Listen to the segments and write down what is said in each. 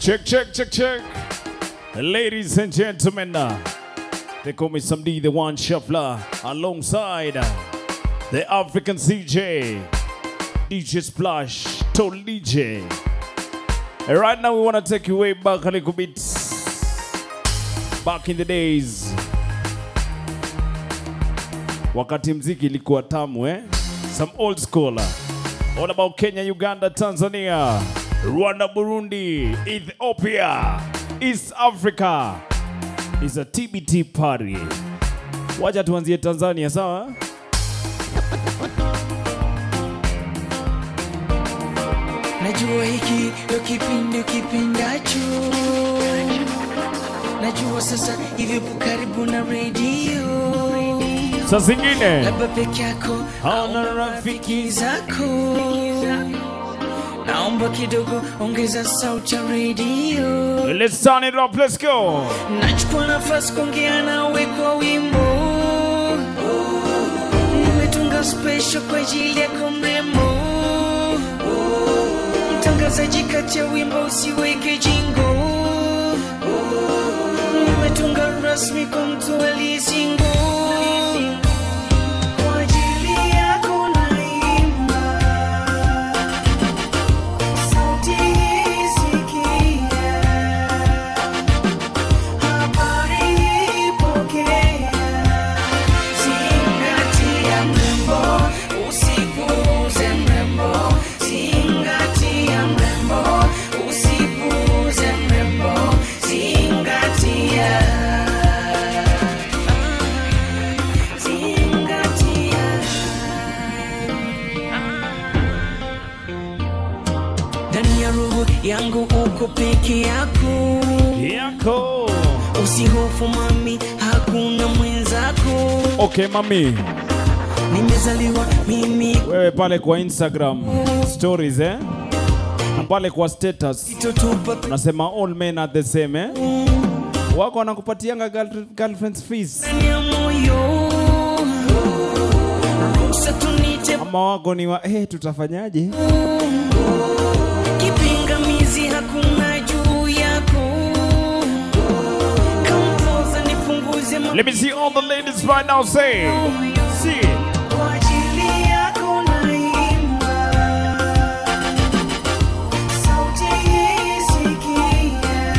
Check, check, check, check. Ladies and gentlemen, uh, they call me Samdi, the one shuffler, alongside uh, the African CJ, DJ Splash, Tol DJ. And right now, we want to take you way back a little bit. Back in the days. Wakati mziki ilikuwa tamu, eh? Some old school. All about Kenya, Uganda, Tanzania, Rwanda, Burundi, Ethiopia, East Africa. It's a TBT party. Wacha tuanzie Tanzania, sawa? Najua hiki ndo kipindi kipindacho, najua sasa hivi upo karibu na redio, Saa zingine labda peke yako Hauna au na rafiki zako. Naomba kidogo ongeza sauti ya redio, let's turn it up, let's go. nachukua nafasi kuongea nawe kwa wimbo, nimetunga special kwa ajili yako mrembo mtangazaji kati ya wimbo usiweke jingo nimetunga rasmi kwa mtu aliyesingo Kwa ajili yako naimba. Sauti hii sikia. Habari hii pokea. Zingatia mrembo, usipuuze mrembo. Zingatia mrembo, usipuuze mrembo. Zingatia. Zingatia. Ndani ya roho yangu uko peke yako, Yako. usihofu mami, hakuna mwenzako. Okay, mami. Nimezaliwa mimi Wewe pale kwa Instagram stories eh? Na pale kwa status kutotupa unasema all men are the same eh? Wako wanakupatianga girl, girlfriend's fees ndani ya moyo. Ruhusa tunite ama wako ni wa hey, tutafanyaje? kipingamizi, hakuna juu yako. Kampoza nipunguze ma- Let me see all the ladies right now say. See. Kwa ajili yako naimba. Sauti hii sikia.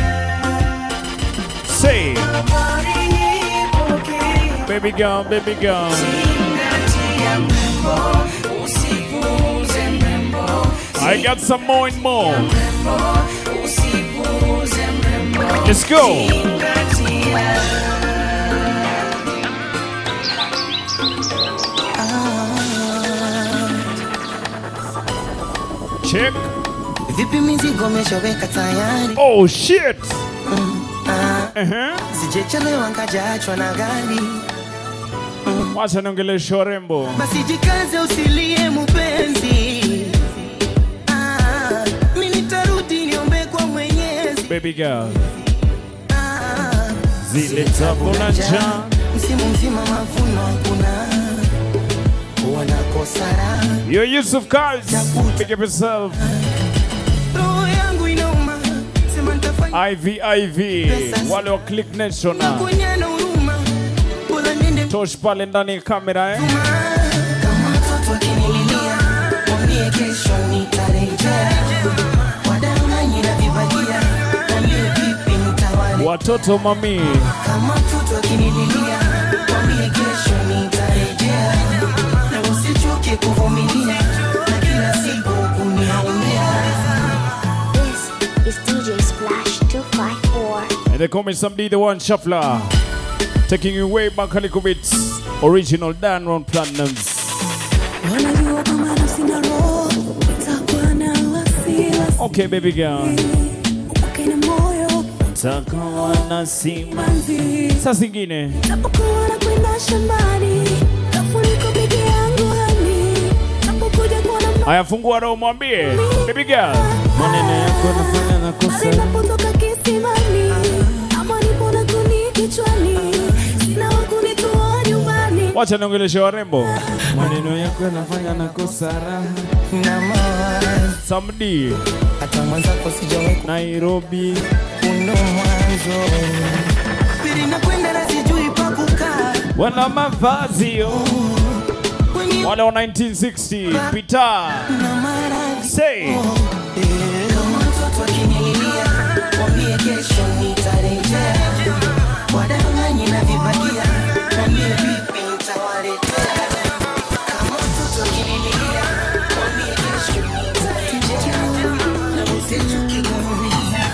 Say. Habari hii pokea. Baby girl, baby girl. Zingatia mrembo, usipuuze mrembo. I got some more and more. Mrembo, usipuuze mrembo. Let's go. Zingatia. Check. Vipi mizigo umeshaweka tayari? Oh shit. Ah, Uh-huh. Sijechelewa nkajaachwa na gari. Wacha niongeleshe warembo. Basi jikaze usilie mupenzi. Ah, mi nitarudi niombe kwa Mwenyezi. Baby girl. Ah, Zile tabu na njaa. Msimu mzima mavuno hakuna. Wanakosa raha. Yo, Yusuf Kals. Pick up yourself. Roho yangu inauma. Sema nitafanya Ivy Ivy. Wale wa Click Nation. na kuonyana huruma. Bora niende Tosh pale ndani ya kamera eh. Kama mtoto akinililia, mwambie kesho nitarejea. Wadanganyi na vibagia, mwambie vipi nitawale. Watoto mami. Kama mtoto akinililia, mwambie kesho nitarejea. Na usichoke kuvumilia, na kila siku kuniaumia. This is DJ Splash 254. And they call me Samdi the one shuffler. Taking you way back a little bit. Original Dan Ron Platinums. Wanajua kama nafsi na roho itakuwa na wasiwasi, Okay, baby girl. upake na moyo Takawa na sima. manzi, Saa zingine. napokuwa nakwenda shambani, kafuniko peke yangu hani, napokuja kuona mama Haya, fungua roho mwambie. Baby girl. Maneno yako nafanya nakosa. napotoka kisimani, ama nipo na kuni kichwani, sina wa kunitoa nyumbani. Wacha niongeleshe warembo. Maneno yako yanafanya nakosa raha. Na mawazo Samdi, hata mwenzako sijawahi Nairobi. kuno mwanzo pili nakwenda na sijui pa kukaa Wana mavazi yo. kwenye Wale wa 1960 Peter. na maradhi Say. kama mtoto akinililia mwambie kesho nitarejea wadanganyi na vibagia nambie vipi nitawaletea kama mtoto akinililia mwambie kesho nitarejea na usichuki kuvumilia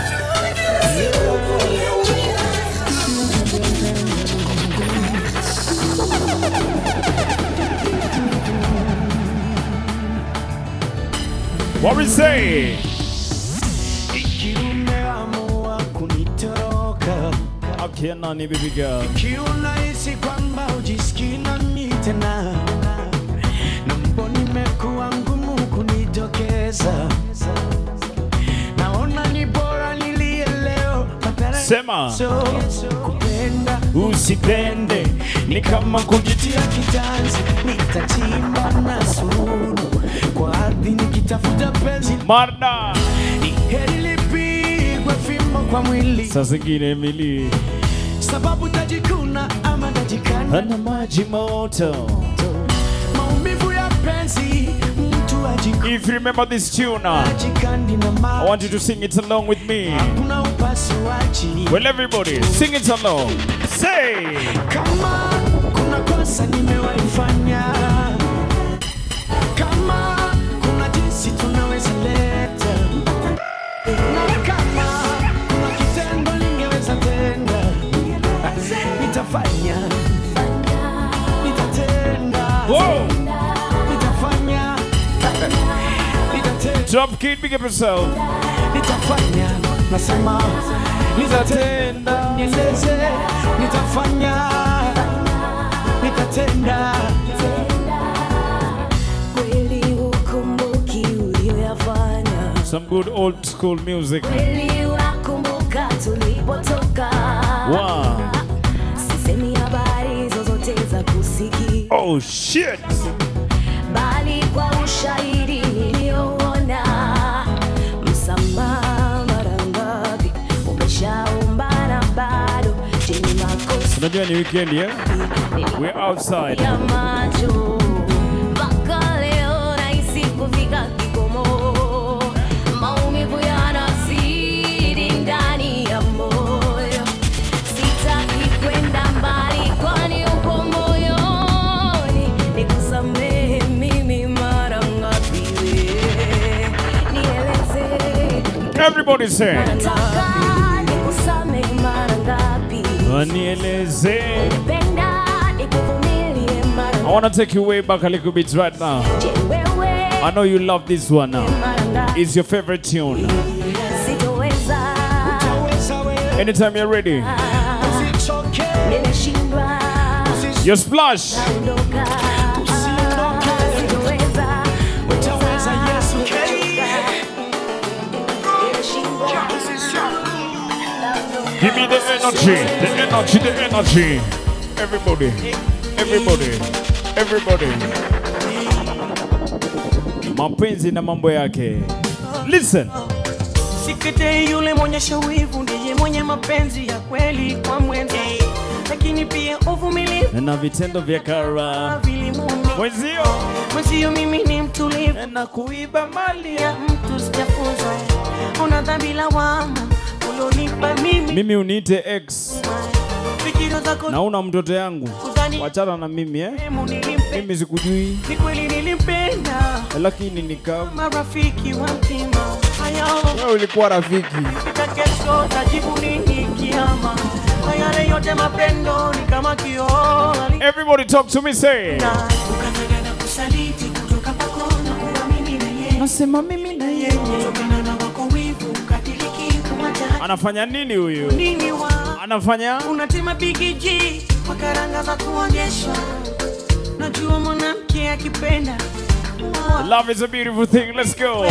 What we say? Umeamua kunitoroka Akina ni baby girl. ikiwa nahisi kwamba ujisikii nami tena, nambo nimekuwa ngumu kunitokeza, naona ni bora nilie leo badala ya Sema. so, kupenda Usipende ni kama kujitia kitanzi, nitachimba na sunu kwa ardhi nikitafuta penzi, Marda. ni heri lipigwe fimbo kwa mwili Saa zingine Emily sababu tajikuna ama tajikana ana maji moto. maumivu ya penzi mtu If you remember this tune, I ajikandi na maji want you to sing it along with me. kuna upasuaji Well, everybody, sing it along. Say. kama kuna kosa nimewaifanya kama kuna jinsi tunaweza leta na kama kuna kitendo ningeweza tenda nitafanya nitatenda Whoa. nitafanya nitatenda Drop kid, big up yourself. nitafanya nasema nitatenda nieleze nitafanya nitatenda Kweli ukumbuki ulioyafanya, Some good old school music. kweli unakumbuka tulipotoka. Wow. Sisemi habari zozote za kusikia, Oh shit. bali kwa ushahidi niliyoona. Msamaha mara ngapi umeshaomba na bado chini makosa Unajua ni weekend, yeah? We're outside. ya macho mpaka leo nahisi kufika kikomo, maumivu yanazidi ndani ya moyo, sitaki kwenda mbali, kwani uko moyoni. Nikusamehe mimi mara ngapi? we? Nieleze, Everybody say. nataka nikusamehe mara ngapi? Nieleze. Penda nikuvumilie mara I want to take you way back a little bit right now. ngapi? Wewe I know you love this one now. mara ngapi? It's your favorite tune. Sitoweza, weza wewe Anytime you're ready, usichoke nimeshindwa you splash. ondoka. Sitoweza, utaweza Yesu nimeshindwa Give me the energy, the energy, the energy. Everybody, everybody, everybody. Mapenzi na mambo yake. Listen. Sikete yule monyesha wivu ndiye mwenye mapenzi ya kweli kwa mwenza, lakini pia uvumilivu Na vitendo vya kara. vilimuni Mwenzio. mwenzio. Mimi ni mtulivu Na kuiba mali. ya mtu sijafunzwa, una dhambi lawama ulonipa mimi Mimi uniite ex. fikira zako Na una mtoto yangu. kudhani Wachana na mimi eh. sehemu nilimpenda, Mimi sikujui. ni kweli nilimpenda Lakini nika marafiki wa mtima hayo wewe ulikuwa rafiki. Pita kesho tajibu nini kiama? Na yale yote mapendo ni kama kioo Everybody talk to me say. ukanyaga na kusaliti kutoka kwako na kuamini na yeye Nasema mimi na yeye. kutokana na wako wivu ukadiriki kumwacha Anafanya nini huyu? nini wa Anafanya unatema bigiji kwa karanga za kuonyeshwa najua mwanamke akipenda love is a beautiful thing. Let's go.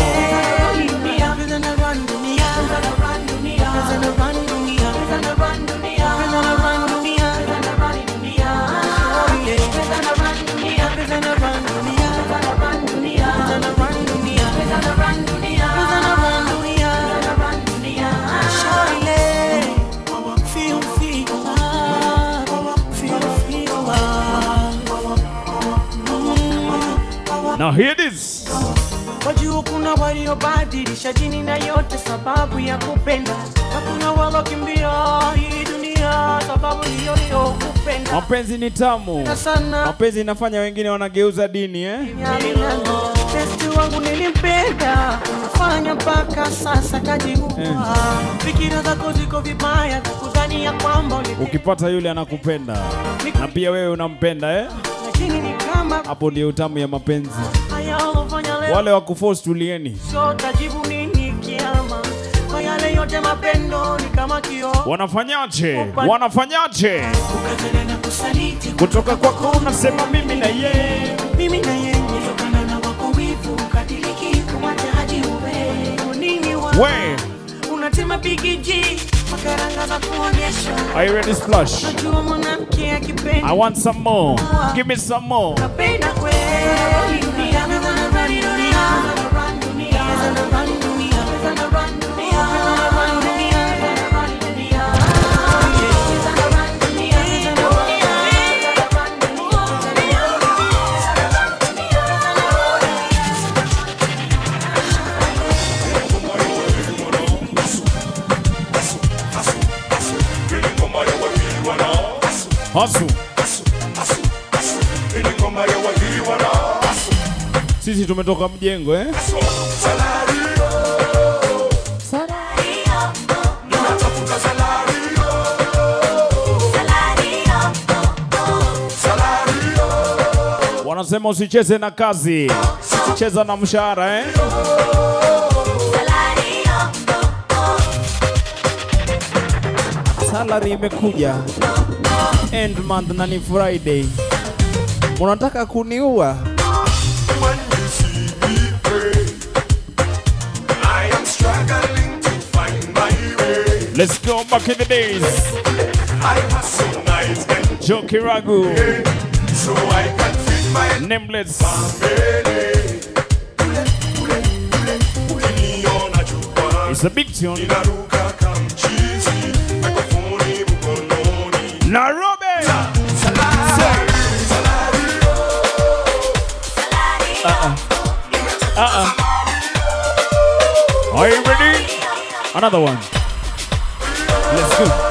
Now hear this. Wajua kuna waliobadilisha jini na yote sababu ya kupenda, na kuna walokimbia hii dunia sababu hiyo hiyo kupenda Mapenzi ni tamu. Na sana Mapenzi inafanya wengine wanageuza dini eh? Besti wangu nilimpenda, fanya mpaka sasa kajiua. Fikira zako ziko vibaya, kudhani ya kwamba ulipenda, Ukipata yule anakupenda na pia wewe unampenda eh? lakini ni kama Hapo ndio utamu ya mapenzi. haya ulofanya leo. Wale wa kuforce tulieni. So tajibu nini kiama? Kwa yale yote mapendo ni kama kioo. Wanafanyaje? Wanafanyaje? Ukatana na kusaliti Kutoka kwako unasema mimi na yeye. mimi na yeye kutokana na wako wivu ukadiriki kumwacha hadi uwe nini wa We, unatema bigiji makaranga za kuonyesha are you ready splash? najua mwanamke I akipenda want some more. Give me some more. napenda kweli dunia na run dunia na run dunia na run dunia na run dunia na run dunia na run dunia na run dunia na run Hasu. Sisi tumetoka mjengo eh? Wanasema usicheze na kazi, cheza na mshahara eh? Salary imekuja end month na ni Friday. Unataka kuniua? Let's go back in the days. Joe Kiragu, Nameless, it's a big tune. Nairobi. Are you ready? Another one. Let's go.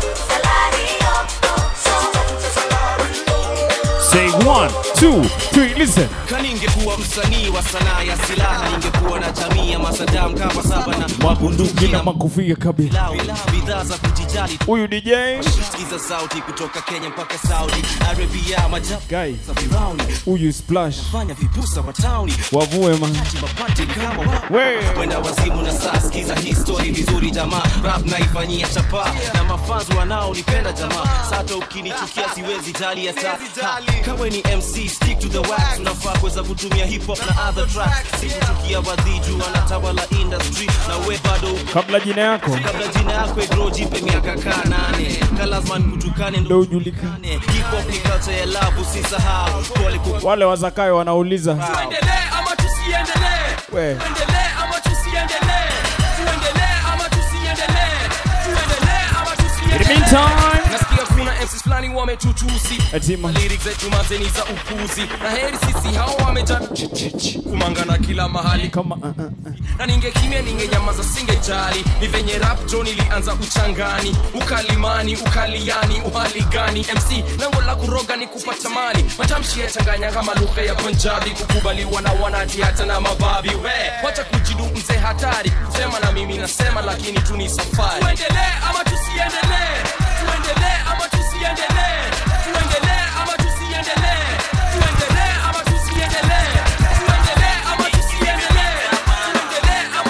Say one, two, three, listen. kani ingekuwa msanii wa sanaa ya silaha ingekuwa na jamii ya masadam kama saba na Mabunduki na makofia kabila. Lao, bidhaa za kujijali Huyu DJ sikiza sauti kutoka kenya mpaka saudi arabia majabu guy, za firauni huyu splash, fanya vipusa kwa tauni wavue man. mapati kama wa We, kwenda wazimu na saa sikiza histori vizuri jamaa rap naifanyia chapa na mafanzi wanaonipenda jamaa sata ukinichukia siwezi jali hata Ha, kawe ni mc stick to the wax unafaa kuweza kutumia hip hop na other tracks sikuchukia wadhiju wanatawala industry na we bado uko kabla jina yako kabla jina yako igro jipe miaka kaa nane kalazman kutukane ndo ndo ujulikane. hip hop ni culture ya love usisahau pole kuku Wale wazakayo wanauliza tuendelee ama tusiendelee we, tuendelee ama tusiendelee tuendelee ama tusiendelee tuendelee ama in the tusiendelee meantime, nasikia kuna MCs fulani wametutusi Etima. lyrics zetu mazeni za upuzi na heri sisi hao wameja kumangana kila mahali kama uh, uh, uh. na ningekimya ningenyamaza singejali ni venye rap jo nilianza uchangani ukalimani ukaliani uhali gani mc nango la kuroga ni kupata mali matamshi yachanganya kama lugha ya punjabi kukubaliwa na wanati hata na mababi we wacha kujidu mzee hatari sema na mimi nasema lakini tu ni safari tuendelee ama tusiendelee tuendelee ama tusiendelee tuendelee ama tusiendelee tuendelee ama tusiendelee tuendelee ama tusiendelee tuendelee ama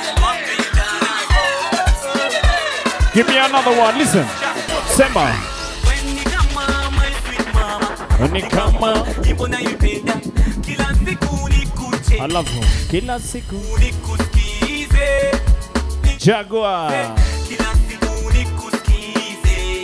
tusiendelee Give me another one, listen. Sema, When kama my sweet mama ni kama Nyimbo naipenda kila siku nikuje alafu kila siku nikusikize Jaguar. kila siku nikusikize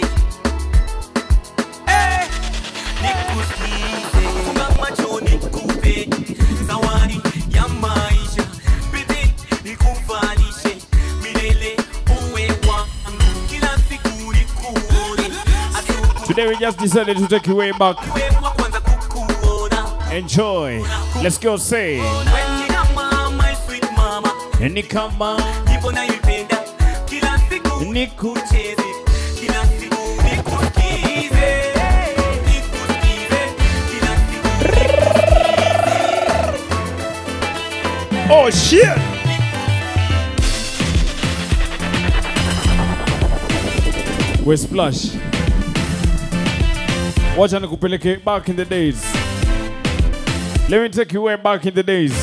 Eh, nikusikize funga macho nikupe zawadi ya maisha bidii nikufalishe milele uwe wangu kila siku nikuone asubuhi Today we just decided to take you way back. wewe wa kwanza kukuona Enjoy. Let's go say. When nina mama, sweet mama, Ni kama ndipo naipenda kila siku niku cheze kila siku nikusikize nikusikize kila siku Oh shit. We splash. Wacha nikupeleke back in the days. Let me take you way back in the days.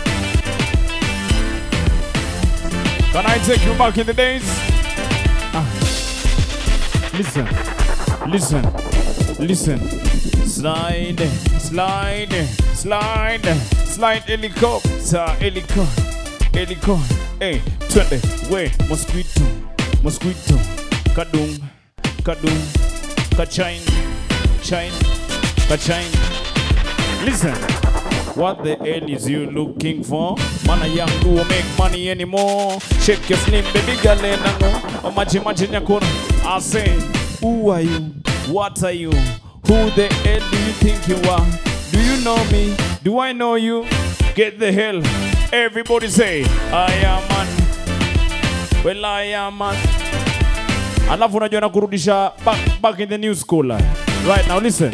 Can I take you back in the days? Ah. Listen, listen, listen. Slide, slide, slide, slide helicopter, helicopter, helicopter. Hey, twende, we, mosquito, mosquito, kadung, kadung, kachain, chain, kachain. Listen. What the hell is you looking for? Man, a young do make money anymore. Shake your slim baby girl and go. Oh, machi machi nyakuna. I say, who are you? What are you? Who the hell do you think you are? Do you know me? Do I know you? Get the hell. Everybody say, I am man. Well, I am man. Alafu unajua nakurudisha back, back in the new school. Right now, listen.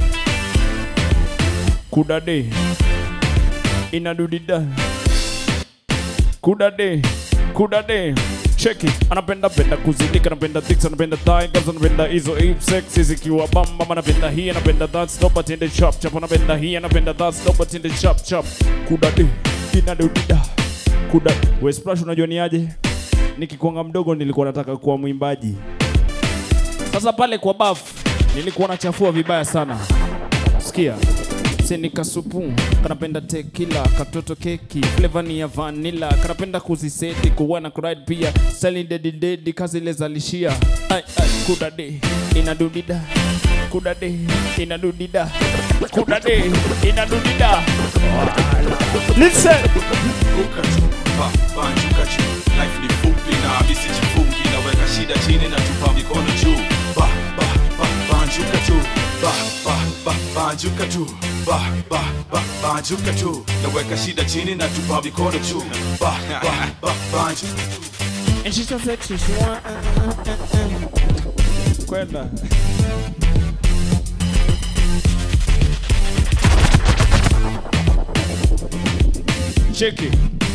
Kudade inadudida kudade kudade cheki anapenda penda kuzilika anapenda dicks anapenda tigers anapenda hizo ape sex zikiwa bamba anapenda hii anapenda that stop at in the chop chop anapenda hii anapenda that stop at in the chop chop kudade inadudida kuda we splash unajua ni aje nikikwanga mdogo nilikuwa nataka kuwa mwimbaji sasa pale kwa baf nilikuwa nachafua vibaya sana sikia seni kasupu kanapenda tekila katoto keki flevani ya vanila kanapenda kuziseti kuwa na kuride pia salidedidedi kazilezalishia ai ai kudade inadudida kudade inadudida kudade inadudida listen Ruka tu, ba, banjuka juu. Life ni fupi na misi jifungi naweka shida chini na tupa mikono juu ba, ba, ba, banjuka tu ba, ba, ba, banjuka tu ba, ba, ba, banjuka tu naweka shida chini na tupa mikono juu ba, ba, ba, banjuka tu And she just said she, she want uh, uh, uh, uh. kwenda cheki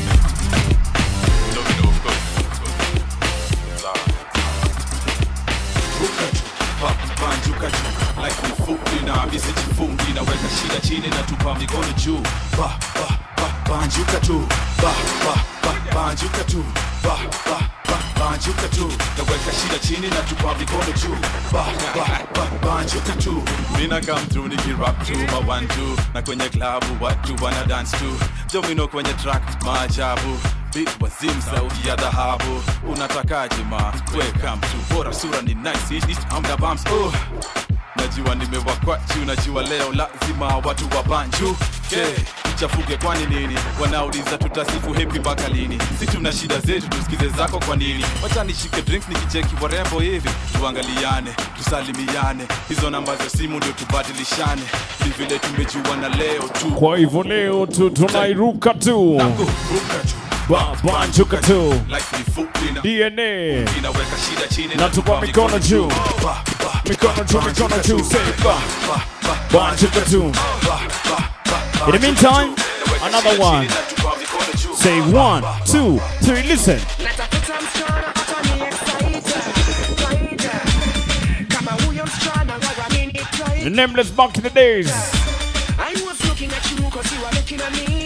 Ruka tu, ba, banjuka juu. Life ni fupi na misi jifungi naweka shida chini na tupa mikono juu ba, ba, ba, banjuka tu ba, ba, ba, banjuka tu ba, ba, ba, banjuka tu naweka shida chini na tupa mikono juu ba, ba, ba, banjuka tu mina come through nikirap tu ma one two na kwenye klabu watu wana dance tu domino kwenye track maajabu Beat wazim sauti ya dhahabu unatakaje ma weka mtu bora sura ni nice ish, ish, hamna bumps oh. najua nimewakwachu najua leo lazima watu wa banju okay. chafuke kwani nini wanauliza tutasifu hepi mpaka lini si tuna shida zetu tusikize zako kwa nini wacha nishike drinks nikicheki warembo hivi tuangaliane tusalimiane hizo namba za simu ndio tubadilishane ni vile tumejuana leo tu kwa hivyo leo tu tunairuka tu Nakuruka tu Ba- banjuka tu Life ni fupi na dna inaweka shida chini Na tupa mikono juu. Ba, ba, mikono juu mikono juu say ba ba, ba, banjuka tu ba, ba, ba, in the meantime another one na tupa mikono juu. say one two three listen Natafuta msichana hata ni excited, excited. Kama huyo msichana waga mini excited. the nameless back in the days I was looking at you 'cause you were looking at me.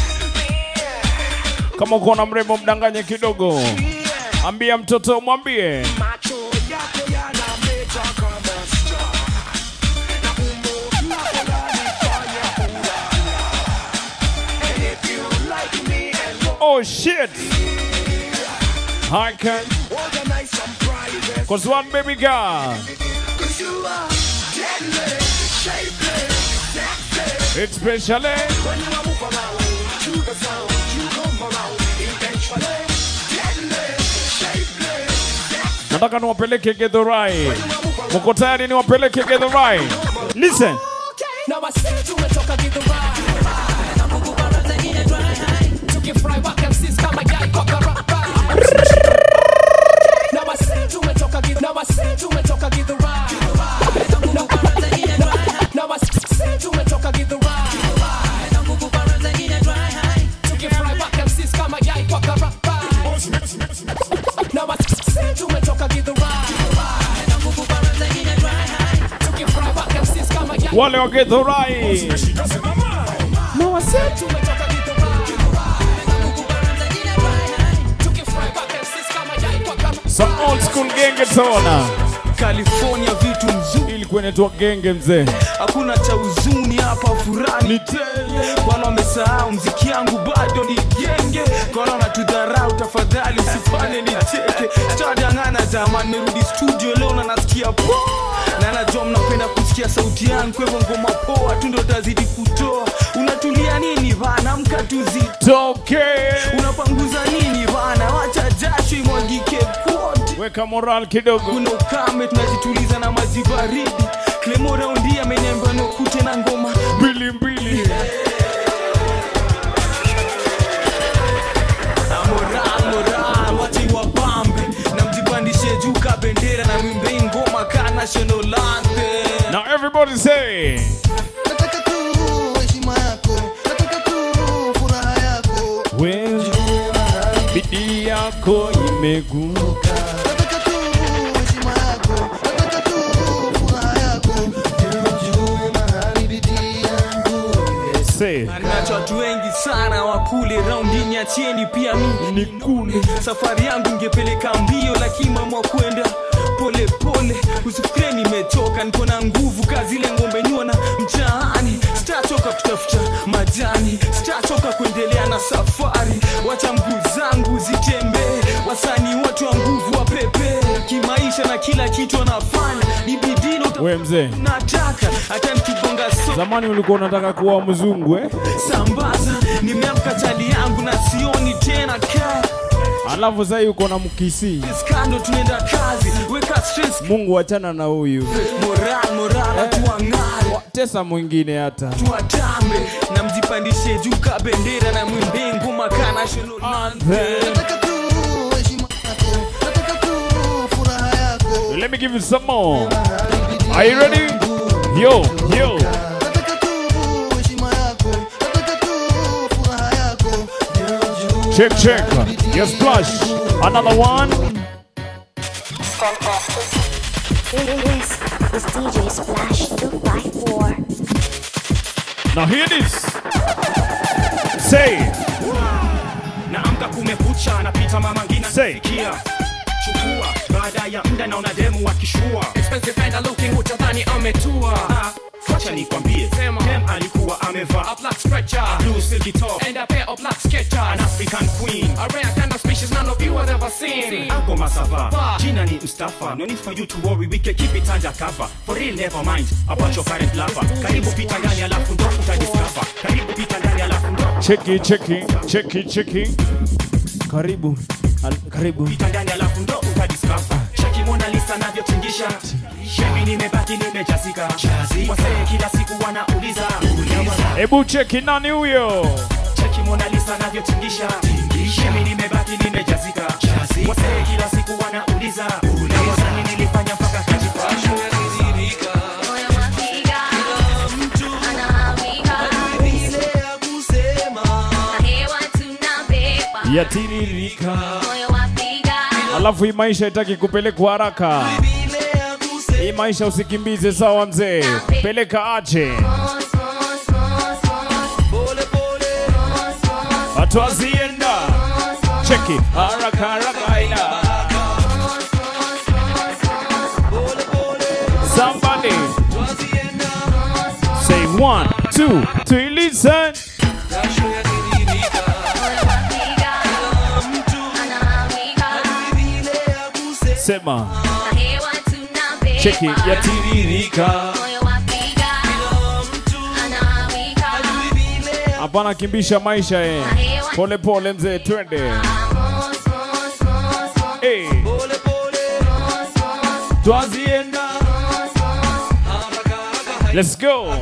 kama uko na mrembo mdanganye kidogo ambia mtoto mwambie Macho yako yanameta kama star. Na umbo lako lanifanya kulala. And if you like me and want oh shit I can organize some private, cause one baby girl 'cause you are deadly, shapeless, sexy. especially When you are move around to the sound, you come around eventually. Deadly, shapeless, sexy. nataka niwapeleke gedhorai mko tayari niwapeleke gedhorai listen Now I said tumetoka Githurai tukifurahi wake MCs kama yai kwa karapa na wasi tumetoka gidhu na wasi tumetoka gidhurai na wasi tumetoka gidhurai tukifurahi wake MCs kama yai kwa karapa na wasi tumetoka gidhurai tukifurahi wake MCs kama yai Wale wa Githurai. na wasi tumetoka gidhurai tukifurahi wake MCs kama yai kwa karapa Some old school genge tona. California vitu mzuri, Ilikuwa inaitwa genge mzee. hakuna cha huzuni hapa, furani tele. Wala wamesahau mziki yangu bado ni genge, wala wanatudharau, tafadhali usifanye nicheke. Sitadangana jamani, nimerudi studio leo na nasikia poa, na najua mnapenda kusikia sauti yangu, kwa hivyo ngoma poa tu ndo tazidi kutoa. Unatulia nini bana, mka tuzitoke. Unapanguza nini bana, wacha jasho imwagike kote. Weka moral kidogo. kuna ukame tunajituliza na maji baridi klemo raundi ameniambia nokute na ngoma mbili mbili na moral moral wache wapambe na mjipandishe juu ka bendera na mwimbe ngoma ka national anthem Now everybody say. nataka tu heshima yako nataka tu furaha yako Well, bidii yako imeguka. nataka tu heshima yako nataka tu furaha yako jue mahali bidii yangu Say. nacho watu wengi sana wakule raundini achieni pia mi ni kule safari yangu ingepeleka mbio lakini mamwa kwenda pole pole usifikire nimechoka niko na nguvu kazi ile ngombe nyona mtaani sitachoka kutafuta majani sitachoka kuendelea na safari wacha mguu zangu zitembee wasanii wote wa nguvu wa pepe kimaisha na kila kitu wanafanya ni bidii na uta- We mzee, nataka hata nikigonga so zamani ulikuwa unataka kuwa mzungu eh? sambaza nimeamka chali yangu na sioni tena kaa Alafu sasa uko na mkisi. skando tunaenda kazi weka stress Mungu achana na huyu. moral moral watu wang'are Tesa mwingine hata. tuwatambe na mjipandishe juu ka bendera na mwimbe ngoma ka national anthem. nataka tu heshima yako nataka tu furaha yako Let me give you some more. Are you ready? Yo, yo. nataka tu heshima yako nataka tu furaha yako Check, check. Yes, splash. Another one. This is DJ Splash 254. Now hear this. Say. naamka kumekucha napita mama ngina Say. nasikia chukua baada ya muda naona demu akishua expensive and looking utadhani ametua Ah, wacha nikwambie Sema. dem alikuwa amevaa a black stretcher blue silky top and a pair of black an sketchers african queen a rare kind of species none of you have ever seen Ako masava Ba. jina ni Mustafa no need for you to worry we can keep it under cover for real never mind about your current lover karibu pita ndani alafu ndo utadiscover karibu pita ndani alafu ndo Cheki, cheki, cheki, cheki. Karibu. Al karibu. pita ndani alafu ndo utadiscover cheki Mona Lisa navyotingisha shemi nimebaki nimejazika wasee kila siku wanauliza Hebu cheki nani huyo? cheki Mona Lisa navyotingisha shemi nimebaki nimejazika wasee kila siku wanauliza nawazani nilifanya mpaka kajipa Yatiririka. Alafu hii maisha itaki kupelekwa haraka. Hii maisha usikimbize, sawa mzee? Peleka ache. Watu wazienda. Cheki haraka haraka ina. Somebody say one, two, three, listen. Sema cheki yatiririka. Hapana kimbisha maisha eh. Pole pole mzee, twende. Eh. Twazienda. Let's go.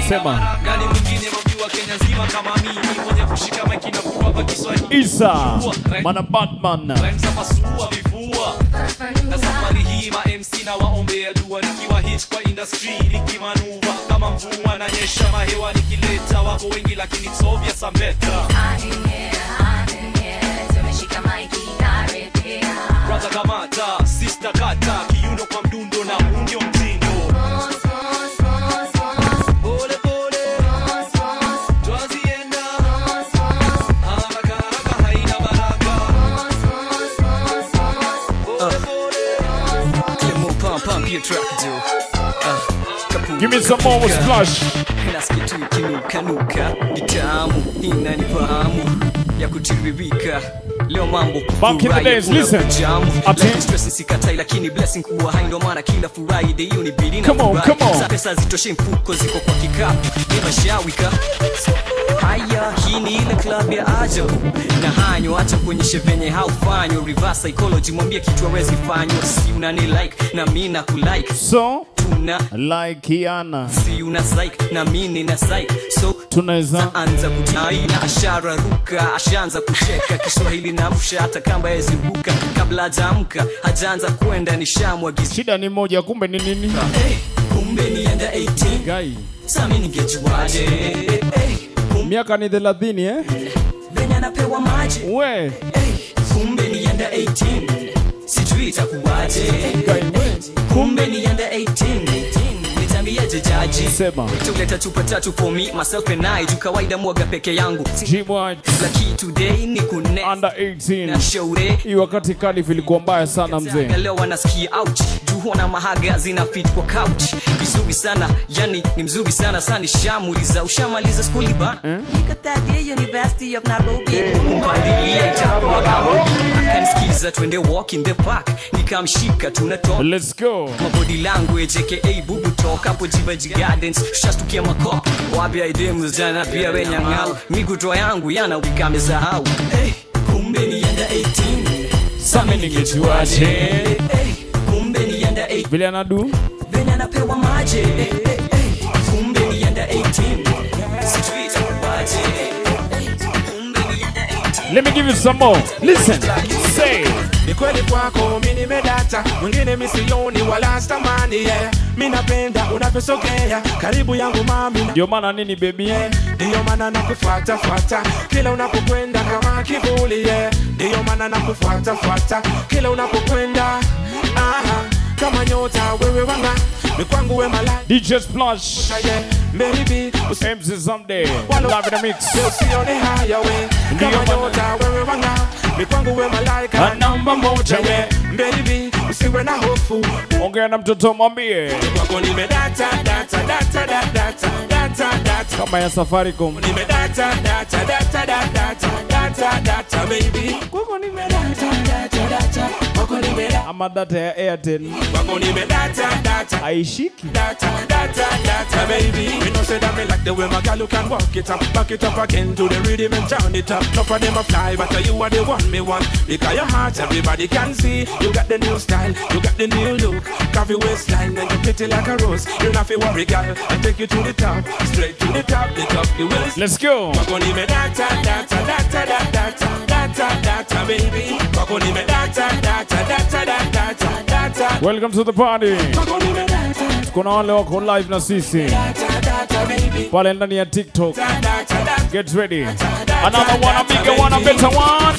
Sema. nani mwingine wajua kenya nzima kama mimi mwenye kushika maiki na kuwapa kiswahili Isa, mana Batman. Rhymes pasua vifua na safari hii ma MC na waombea dua nikiwa hit kwa industry nikimanuva kama mvua na nyesha mahewa nikileta wako wengi lakini it's obvious I'm better brother kamata sister kata kiuno kwa mdundo na huu ndio mtindo pole pole twazienda haraka haraka haina baraka Clemo pump pump your track Joe. Ah, kapu- Give me some more kapuka. splash. Nasikia tu ikinuka nuka vitamu inanifahamu ya kutiririka leo mambo Back in the kufurahi, days, hakuna listen. kujamu. Ati- Life stress sikatai lakini blessing kuwa hai ndo maana kila Friday hiyo ni bidi na Come on, furahi. come on. Za pesa zitoshe mfuko ziko kwa kikapu ni mashawika haya hii ni ile club ya ajabu na hanyo acha kuonyeshe venye haufanywa reverse psychology mwambie kitu hawezi fanywa si unani like na mi na kulike so tuna likeana si una psych na mi nina psych so tunaweza anza kutai na ashara ruka ashaanza kucheka kiswahili na msha hata kamba yeziruka kabla hajaamka hajaanza kwenda nishamwagiza shida ni moja kumbe ni nini hey, kumbe nienda 18 gai sami ningejuaje hey, miaka ni thelathini eh? venye anapewa maji we hey, kumbe nienda 18 sijui itakuwaje kumbe nienda 18 nitambieje jaji sema tuleta chupa tatu for me myself and I juu kawaida mwaga peke yangu laki today ni kune under 18 na shaure hii wakati kali vilikuwa mbaya sana mzee na leo wanasikia ouch juu huona mahaga zina fit kwa couch vizuri sana yani ni mzuri sana sani shamuliza ushamaliza skuli ba University of Nairobi kumpandilia itakuwa kama akanisikiza twende walk in the park nikamshika tunatoka let's go mabody language aka bubu talk hapo jibaji gardens shastukia makop wapya idemu jana pia wenyang'au miguto yangu yana ukamesahau hey, kumbe nienda 18 sami ningejuaje hey, kumbe nienda 8 vile anadu venye anapewa maji hey, hey, hey, kumbe nienda 18 sijui itakuwaje kumbe nienda 18 let me give you some more listen say ni kweli kwako mi nimedata mwingine misioni wala stamani yeah. mi napenda unavyosogea karibu yangu mami na- ndio maana nini bebi ndiyo maana nakufuata fuata kila unapokwenda kama kivuli yeah. ndiyo maana nakufuata fuata kila unapokwenda aha kama nyota wewe wanga ni kwangu we malaya DJ Splash yeah. baby usi MC Someday Walo- live in the mix usione haya we Ndiyo kama maana- nyota wewe wanga ni kwangu we malaika Na namba moja we baby usiwe na hofu ongea na mtoto mwambie kwako nimedata data data data data data data kama ya Safaricom nimedata data data data data data data baby kwako nimedata data data kwako nimedata ama data ya Airtel kwako nimedata data haishiki data data data baby we know say that me like the way my girl you can walk it up back it up again to the rhythm and turn it up enough of them a fly but you are the one me want because your heart everybody can see you got the new style you got the new look coffee waistline and you pretty like a rose you not fi worry girl I take you to the top straight to the top the top you will let's go kwako nimedata data data data data data data baby kwako nimedata data data data data data welcome to the party kwako nimedata tuko na wale wako live na sisi data data baby pale ndani ya TikTok data data get ready another one a bigger one a better one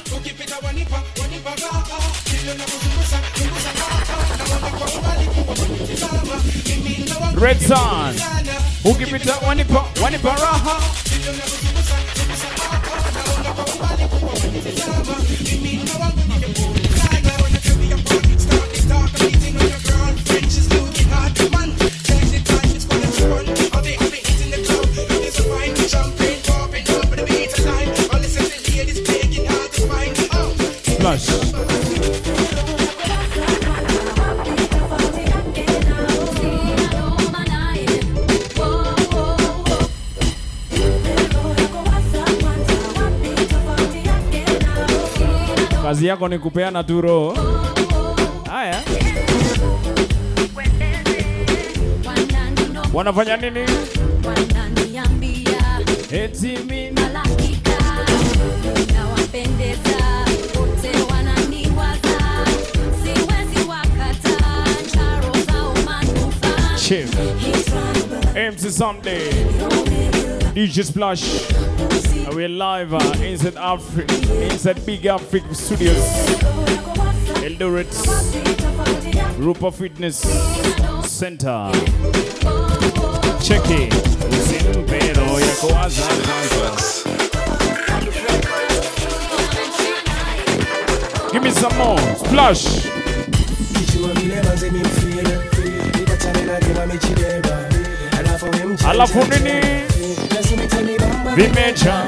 Red Sun ukipita wanipa wanipa raha Splash kazi yako ni kupeana tu roho haya wanafanya nini eti mimi malaika nawapendeza wote wananiwaza siwezi wakata charo zao manufaa Chill. MC Sunday, DJ Splash. And we're live uh, inside Africa, inside Big Africa Studios, Eldoret, Rupa Fitness Center. Check it. Usimpero ya kuwaza kwanza. Give me some more. Splash. Alafu nini? Vimecha.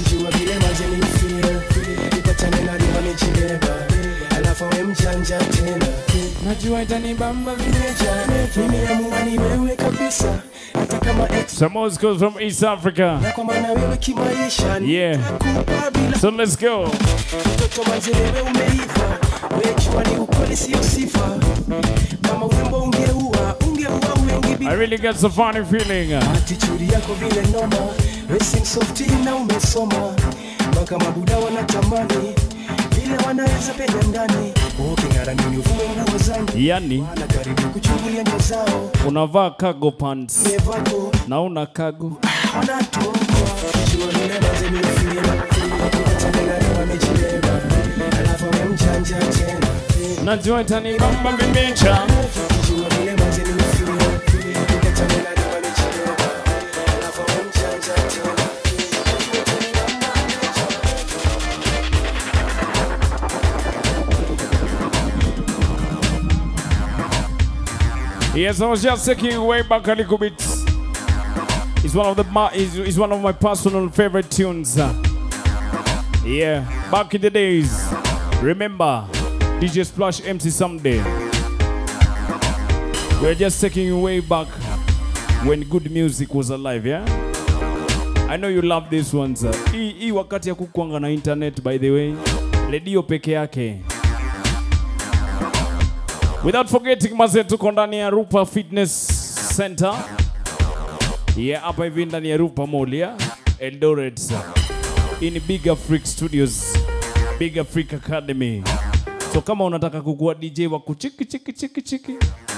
najua itanibamba vimeja mimi amua ni wewe kabisa hata kama ex Some more goes from East Africa. na kwa maana wewe kimaisha Yeah. So let's go. mtoto manze wewe umeiva wejua ni ukweli sio sifa kama urembo ungeua ungeua wengi I really get some funny feeling. attitude yako vile noma racing softi na umesoma mpaka mabuda wanatamani vile wanaweza penda ndani uking'ara nini uvue nguo zangu Yani na karibu kuchungulia nyo zao unavaa cargo pants nevako na una cargo. wanatokwa jua vile manze mifira kutanena wamechileba alafu wamemchanja tena Najua itanibamba vimecha. jua vile manze mifira kutanena wamechileba alafu wamemchanja tena Yes, I was just taking way back a little bit. It's one of the ma- is is one of my personal favorite tunes. uh. Yeah, back in the days. Remember, DJ Splash MC Someday. We're just taking you way back when good music was alive, yeah? I know you love these ones. uh. Hii hii wakati ya kukwanga na internet by the way. Redio peke yake. Without forgetting mazee tuko ndani ya Rupa Fitness Center. Yeah, hapa hivi ndani ya Rupa Mall ya Eldoret. Hii ni Big Africa Studios, Big Africa Academy. So kama unataka kukuwa DJ wa kuchiki chiki chiki chiki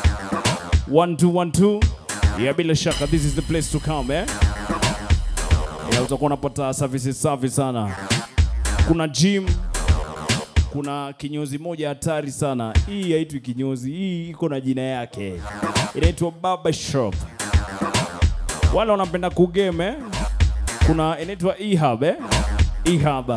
1212 yeah, bila shaka this is the place to come eh? Yeah, utakuwa unapata services safi sana. Kuna gym, kuna kinyozi moja hatari sana. Hii haitwi kinyozi, hii iko na jina yake, inaitwa barber shop. Wale wanapenda kugame eh? kuna inaitwa ehab eh? ehab.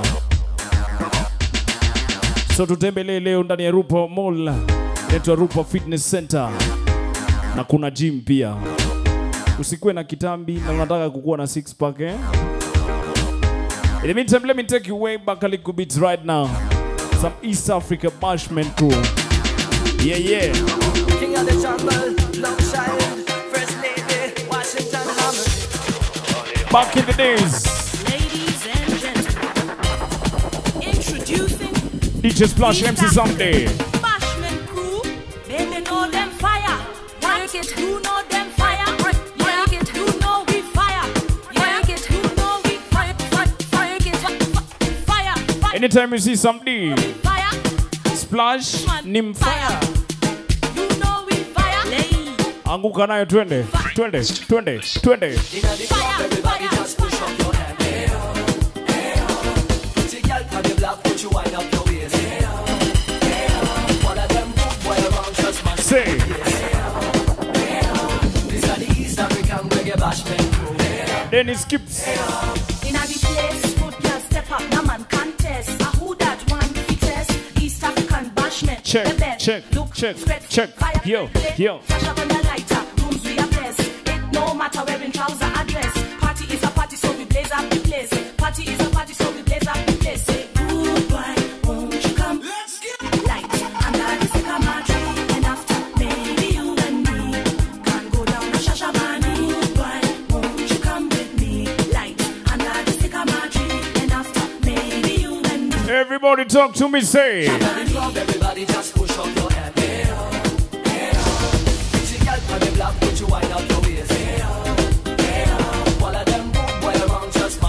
So tutembelee leo ndani ya Rupa Mall, inaitwa Rupa Fitness Center na kuna gym pia. Usikuwe na kitambi na unataka kukuwa na six pack eh? In the meantime, let me take you way back a little bit right now. Some East Africa Bashman crew. Yeah, yeah. King of the jungle, love child, first lady, Washington Hammer. Back in the days, Ladies and gentlemen, introducing DJ Splash MC Someday. Bashman crew. Baby know them fire. Work it, you know them fire. Work it, you know we fire. Work it, you know we fire. Work it, fire, fire, Anytime you see somebody, fire. Splash ni mfire. You know we fire. Lay. Anguka nayo twende, twende, twende, twende. Inna the club, everybody just push up your hand. Hey, oh, hey, oh. Pretty girl, can you black, put you wind up your waist. Hey, oh, hey, oh. All of them good boy around, just man. Say. Hey, oh, hey, oh. This are the East African reggae bashment crew. Hey, oh. Then it skips. Inna the place, good girl step up, no man contest. A who that one fittest? East African bashment. Check, The best. check, Look, check, spread, check. fire, Yo, play. yo. Flash up on the lighter, rooms we are blessed. It no matter wearing trouser or dress. Party is a party, so we blaze up the place. Party is a party, so we blaze up the place. Say goodbye, won't you come? Let's get light under the sycamore tree. And after, maybe you and me can go down to Shashamane. Goodbye, won't you come with me? Light under the sycamore tree. And after, maybe you and me. Everybody talk to me, say. Inna the club, everybody just push up your hand. Hey, oh, hey, oh. Pretty girl, can you black, put you wind up your waist. Hey, oh, hey, oh. All of them good boy around, just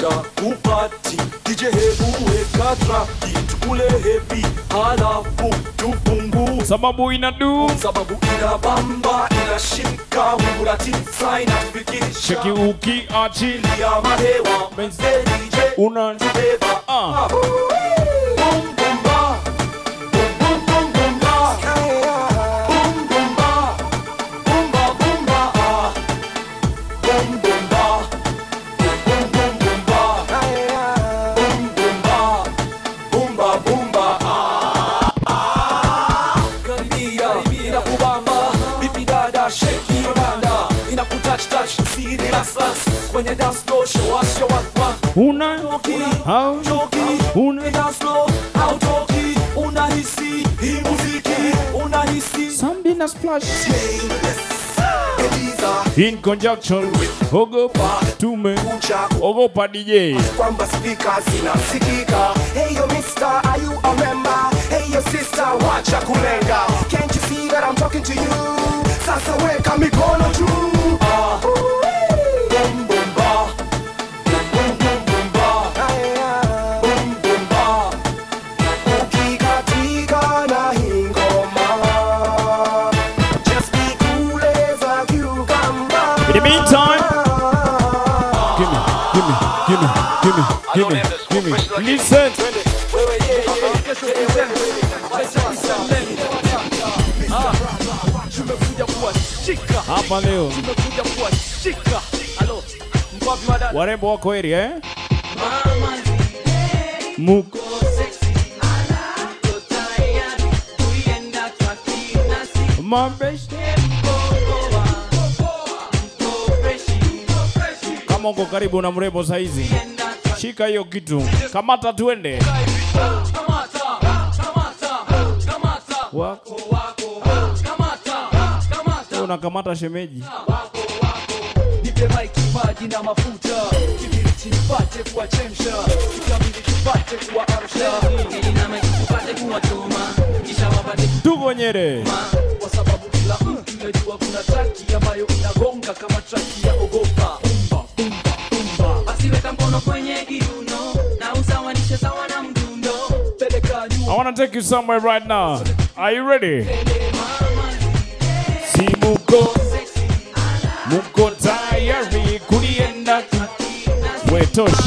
kisha upati DJ hebu weka traki tukule hepi halafu tupungu sababu inadu sababu inabamba inashika huratifa inafikisha cheki ukiachi ya mahewa Benze DJ una tubeba ah. Boom, boom, ba. Boom, boom, boom, boom, ba. Boom, boom, ba. Boom, ba, boom, ba, ah. Boom, boom, ba. Boom, boom, boom, ba. Boom, boom, ba. Boom, ba, boom, ba, ah. Ah. Karibia, inakubamba. Vipi dada, shake your banda. Inakutouch, touch, see the last, last. Kwenye dance floor, show us your what, what. una au una dance floor hautoki unahisi hii muziki unahisi Sambi na splash in conjunction ogopa tume ogopa DJ kwamba spika zinasikika hey yo mister are you a member hey yo sister wacha kulenga can't you see that i'm talking to you sasa weka mikono juu ah. Boom, boom, ba. Boom, boom, boom, ba. Boom, boom, ba. Ukikatika na hii ngoma. Just be cool as a cucumber. In the meantime, give me, give me, give me, give me, give me, give me. Listen. Hapa leo warembo wako area eh? Muko Mabesh. Kama uko karibu na mrembo saizi, shika hiyo kitu, kamata tuende. Wako Wewe unakamata shemeji. nipe maiki maji na mafuta kibiriti nipate kuwachemsha kikamili tupate kuwaamsha ili na maji tupate kuwachoma kisha wapate Tuko Nyere. kwa sababu kila mtu najua kuna traki ambayo inagonga kama traki ya ogopa Bumba, bumba, bumba. Basi weka mkono kwenye kiuno na usawanishe sawa na mdundo. peleka nyuma I want to take you somewhere right now. Are you ready? Si muko muko tayari kulienda wetosh.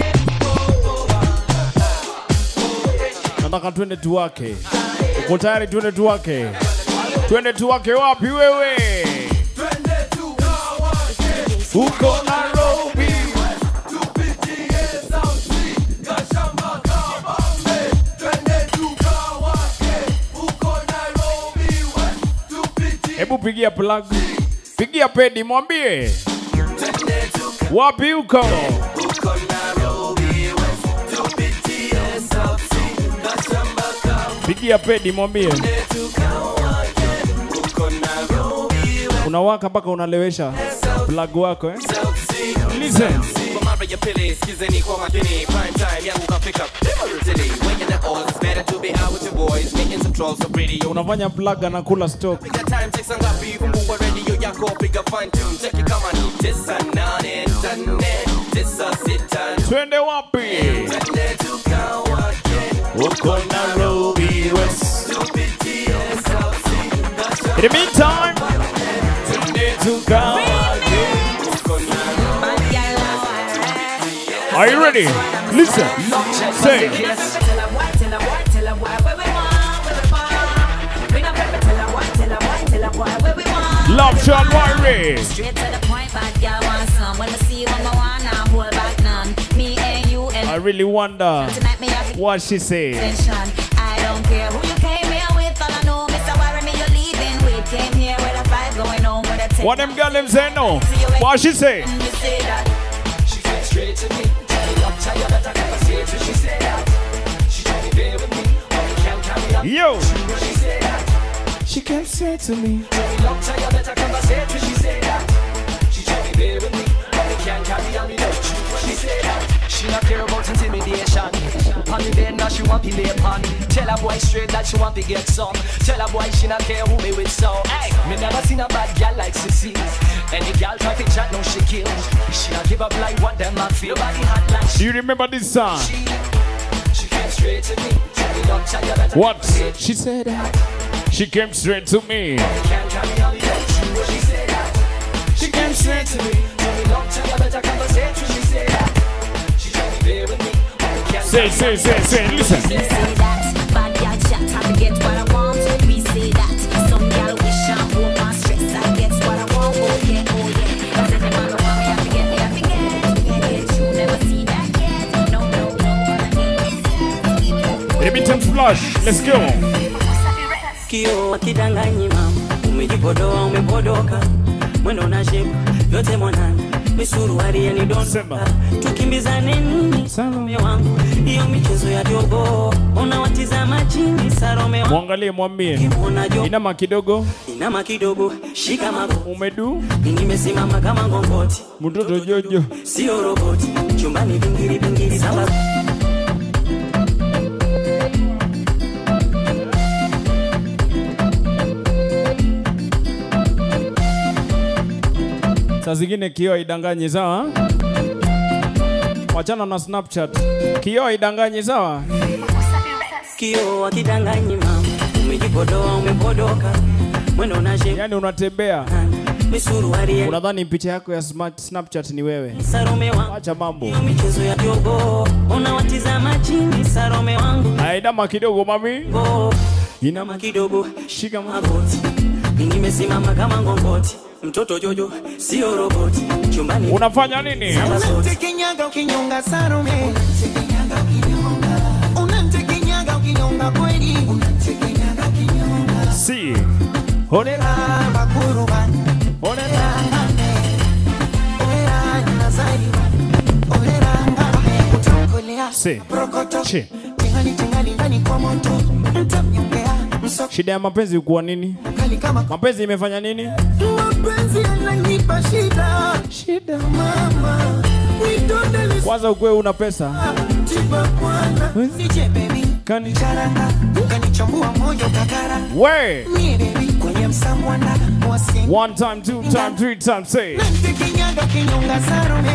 Nataka twende tuwake. Uko tayari twende tuwake? Twende tuwake wapi wewe? Uko Nairobi. Hebu pigia plug, pigia pedi, mwambie wapi uko. Pigia pedi, mwambie unawaka mpaka unalewesha plug wako eh? Listen. Kwa mara ya pili skizeni kwa makini prime time yangu kafika Liberty when you're the odds it's better to be out with your boys making some trolls so pretty Unafanya plug anakula stock. Piga time checks ngapi fungua radio yako piga fine tune check it kama ni tisa nane nane tisa sita Twende wapi? twende tukawake Uko Nairobi West. tupitie South Sea In the meantime, twende tukawake. Are you ready? Listen. Say. Love shot Wiry. Straight to the point, bad girl want some. When I see you on the one, I hold back none. Me and you and I really wonder tonight me have what she say. attention. I don't care who you came here with. All I know, Mr. Worry me, you're leaving with. Came here with a five, going home with a ten. What them girl them say no? What she say? You say that. She came straight to me. Tell me I'm tired that I can't say it. She said that. She tried to bear with me. But we can't carry on. Yo. She said that. She can say to me. Tell me I'm tired that I can't say it. She said that. She tried to bear with me. But we can't carry on without you. She said that. She not care about intimidation. On the bed now she want to lay upon. Tell a boy straight that she want to get some. Tell a boy she not care who me with so. Hey, me never seen a bad girl like Sissy. Any girl try to chat, no she kill. She not give up like what them not feel. Body hot like Do you remember this song? she came straight to me. Tell me don't tell you better. What? She said She came straight to me. Can't carry on the true what she said that. She came straight to me. Tell me don't tell you better conversate. She said that. She try to bear with me. Say, say, say, say, listen. We say that bad girl chat, how to get what I want. We say that some girl wish I won't my stress. I get what I want. Oh yeah, oh yeah. Cause if the man don't want me, I forget me, I forget. Get you never see that yet. No, no, no. Remittance flush. Let's go. kio wakidanganyi mama umejipodoa umepodoka mwendo na shepu yote mwanani misuruari yanidondoka tukimbizane nini sarome wangu hiyo michezo ya jogo unawatizama chini sarome wangu Mwangalie mwambie. Inama kidogo. inama kidogo shika mago umedu nimesimama kama ngongoti mtoto jojo sio roboti chumbani vingiri vingiri sababu saa zingine kioo idanganyi sawa wachana na snapchat kioo idanganyi sawa kio wakidanganyi mama umejipodoa umepodoka mwendo na shepu yani unatembea misuruari unadhani picha yako ya smart snapchat ni wewe sarome wangu acha mambo michezo ya jogo unawatizama chini sarome wangu aidama kidogo mami inama kidogo shika magoti nimesimama kama ngongoti mtoto jojo sio roboti chumbani unafanya nini Unamtekenyaga ukinyonga Salome. Unamtekenyaga ukinyonga kweli. si honera Bakuruba. Orera ngame. Orera nazari. Orera ngame. Utakolea. si Prokoto. Chi. Tingali tingali ndani kwa moto. Mtamnyongea. Msoko shida ya mapenzi kuwa nini kali kama mapenzi imefanya nini mapenzi yananipa shida. Shida. Mama. Witondele kwanza ukwe una pesa tiba bwana. Nije baby. Kani. Charanga. Ukanichambua moyo kakara. we Mie baby kwenye msamwanda wasi one time two time three time say Unamtekenyaga ukinyonga Salome.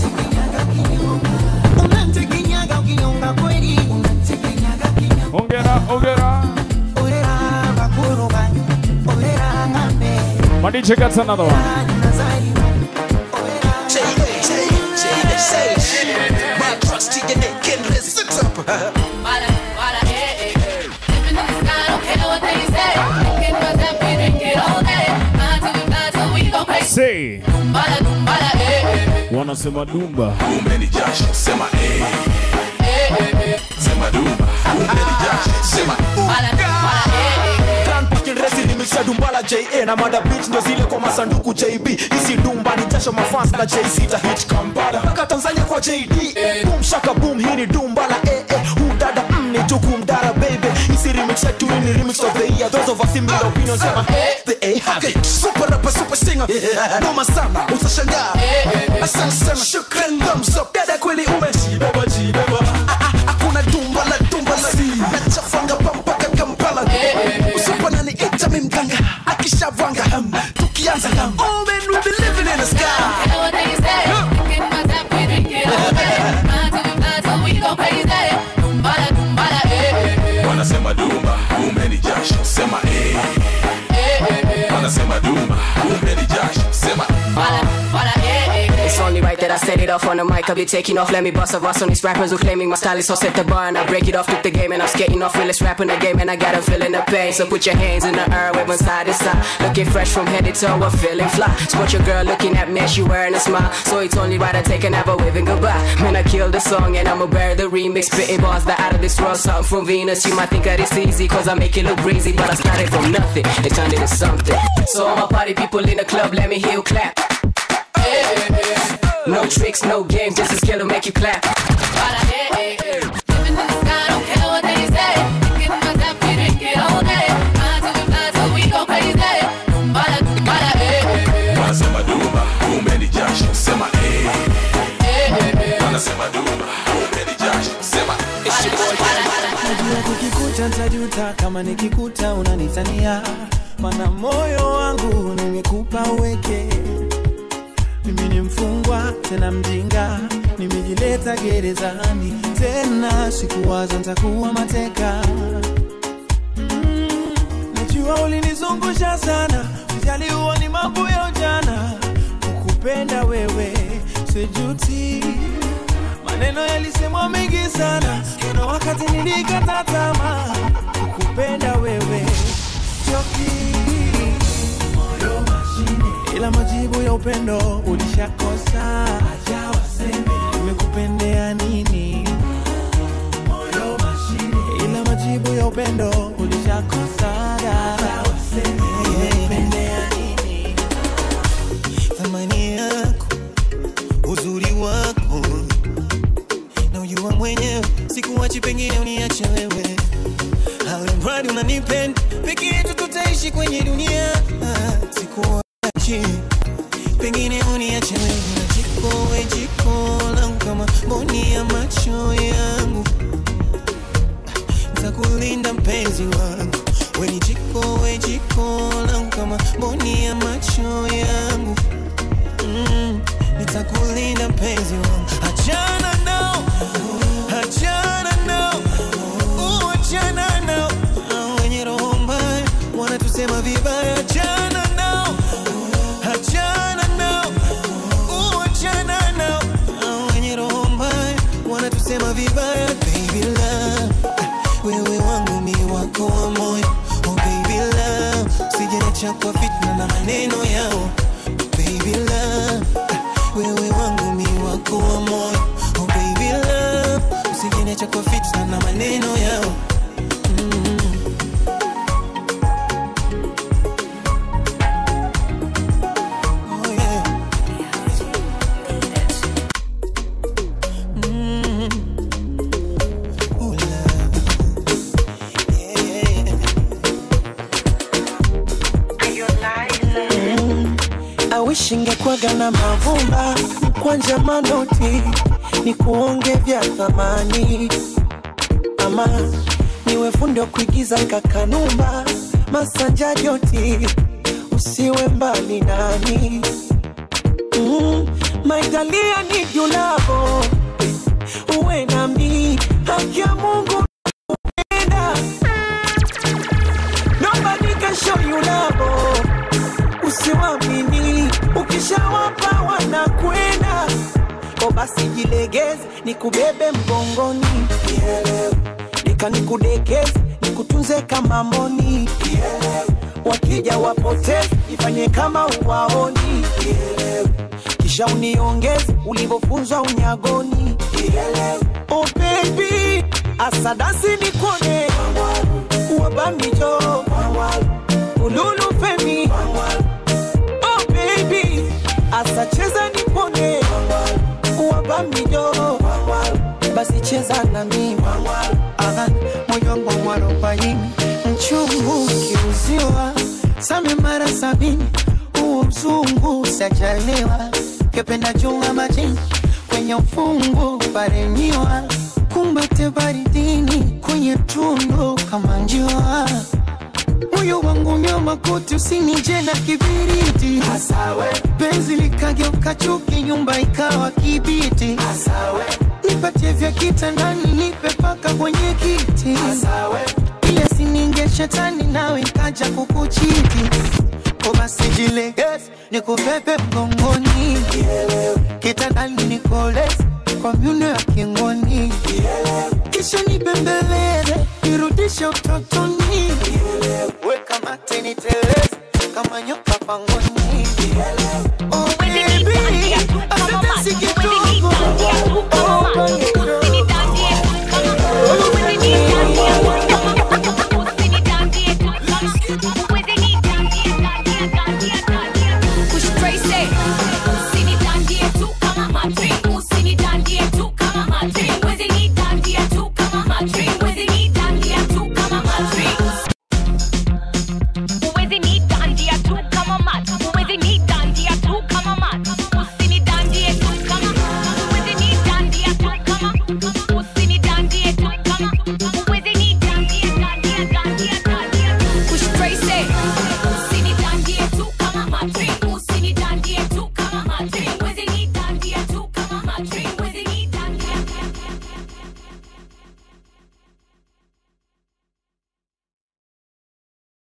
Unamtekenyaga ukinyonga kweli. ongera ongera Orera bakuruba. Orera ng'ambe. Madiche gets another one say wanasema dumba umenijasha sema eh. sema dumba umenijasha sema resi dumbala ja na mada beat ndio zile kwa masanduku jb isi dumba ni jasho mafans na j6 hit kampala mpaka tanzania kwa jd boom shaka boom hii ni dumbala eh eh udada mm, ni juku mdara baby isi remix yetu hii ni remix of the year those of us similar opinions sema the a have it super rapper super singer noma sana utashangaa asante sana shukran thumbs up dada kweli umejibeba jibeba Ah, ah, hakuna dumba la dumba la nachafanga pampaka kampala usipo nani ita mi mganga akishavanga ham tukianza ham oh man we be living in the sky wanasema dumba umenijasha sema eh. wanasema dumba umenijasha sema It's only right that I set it off on the mic. I'll be taking off. Let me bust a rust on these rappers who claiming my style is so set the bar and I break it off, took the game and I'm skating off. Realest rap in the game and I got a feeling the pain. So put your hands in the air, wave one side to side. Looking fresh from head to toe, I'm feeling fly. Spot your girl looking at me, she wearing a smile. So it's only right I take another waving goodbye. Man, I kill the song and I'ma bear the remix. Spitting bars that out of this world, something from Venus. You might think that it's easy cause I make it look breezy, but I started from nothing and turned it into something. So all my party people in the club, let me hear you clap. No tricks, no games, just a skill to make you clap. wanasema dumba umenijasha sema eh. wanasema dumba umenijasha sema najua tukikuta ntajuta kama nikikuta unanitania mana moyo wangu nimekupa uweke mimi ni mfungwa tena mjinga nimejileta gerezani tena sikuwaza ntakuwa mateka Mm, najua ulinizungusha sana sijali huo ni mambo ya ujana kukupenda wewe sijuti maneno yalisemwa mengi sana kuna wakati nilikata tamaa kukupenda wewe choki moyo mashine ila majibu ya upendo ulishakosa acha waseme nimekupendea nini moyo mashine ila majibu ya upendo ulishakosa acha waseme nimekupendea nini thamani yako uzuri wako na ujua mwenyewe sikuwachi pengine uniache wewe alimradi unanipenda peke yetu tutaishi kwenye dunia Ah, sikuwachi pengine uniache wewe na jiko we jiko langu kama mboni ya macho yangu ntakulinda mpenzi wangu we ni jiko we jiko langu kama mboni ya macho yangu mm, nitakulinda mpenzi wangu achana nao achana nao uh, achana nao Hao wenye roho mbaya wanatusema vibaya achana nao achana nao uh, achana nao Hao wenye roho mbaya wanatusema vibaya baby love wewe wangu mi wako wa moyo oh baby love sijanecha kwa fitna na maneno yao baby love wewe wangu mi wako wa moyo oh baby love usijinecha kwa fitna na maneno yao mm. Oh, yeah. Mm. Ooh, love. Yeah. Mm, I wish ingekwaga na mavumba kwanja manoti ni kuonge vya thamani ama niwe fundi wa kuigiza kakanumba masanja joti usiwe mbali nami mm, maitalia ni julavo uwe nami haki ya mungu nakupenda. nobody can show you love usiwamini ukishawapa wanakwenda o basi jilegeze nikubebe mgongoni nika nikudekeze nikutunze kama moni wakija wapoteze ifanye kama uwaoni kisha uniongeze ulivyofunzwa unyagoni oh baby asadasi nikone wabamijo ululu femi oh baby asacheza nipone wabamijo basi cheza na mimi Aha, moyo wangu mwarobaini mchungu kiuziwa same mara sabini huo mzungu sajaliwa kependa junga majini kwenye ufungu paremiwa kumbate baridini kwenye tundu kama njiwa moyo wangu nyoma kuti usinije na kibiriti Asawe. penzi likageuka chuki nyumba ikawa kibiti Asawe. nipatie vya kitandani nipe paka kwenye kiti Asawe. ile sininge shetani nawe kaja kukuchiti ko basi jilegeze nikubebe mgongoni kitandani nikoleze kwa miuno ya kingoni kisha nibembeleze nirudishe utotoni weka mate niteleze kama nyoka pangoni